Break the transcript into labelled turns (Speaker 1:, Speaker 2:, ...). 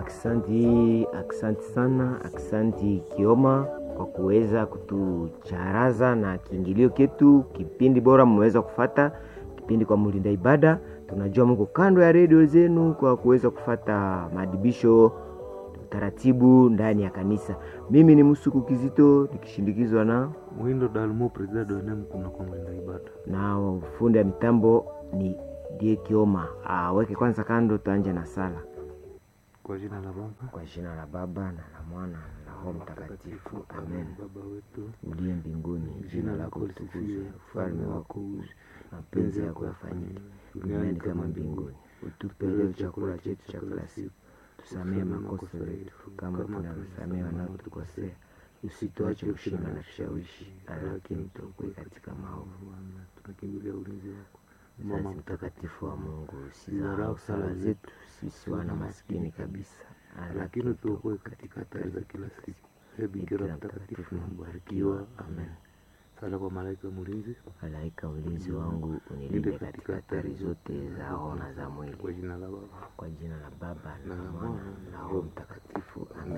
Speaker 1: Aksanti, aksanti sana, aksanti Kioma kwa kuweza kutucharaza na kiingilio ketu. Kipindi bora mmeweza kufata kipindi kwa mlinda ibada. Tunajua mko kando ya redio zenu kwa kuweza kufata maadibisho taratibu ndani ya kanisa. Mimi ni Musuku Kizito nikishindikizwa na
Speaker 2: Mwindo Dalmo Presida Donem kuna kwa mlinda ibada.
Speaker 1: na fundi ya mitambo ni Die Kioma. Aweke kwanza kando, tuanje na sala.
Speaker 2: Kwa jina la Baba
Speaker 1: Kwa jina la Baba na la Mwana na Roho Mtakatifu, amen.
Speaker 2: Baba wetu
Speaker 1: Uliye mbinguni, jina lako litukuzwe, ufalme wako uje, mapenzi yako yafanyike duniani kama mbinguni. Utupe leo chakula chetu cha kila siku, tusamehe makosa yetu kama tunavyosamehe wanaotukosea, usituache kushinda na vishawishi, lakini tuokoe katika maovu.
Speaker 2: Bwana, tunakimbilia ulinzi wako.
Speaker 1: Mama mtakatifu wa Mungu, usizarau sala zetu sisi wana maskini kabisa,
Speaker 2: lakini tuokoe katika hatari za kila siku. Ee Bikira mtakatifu na mbarikiwa, amen. Sala kwa malaika mlinzi,
Speaker 1: Malaika ulinzi wangu, unilinde katika hatari zote za roho na za mwili,
Speaker 2: kwa jina la Baba
Speaker 1: kwa jina la Baba na la Mwana na Roho Mtakatifu, amen.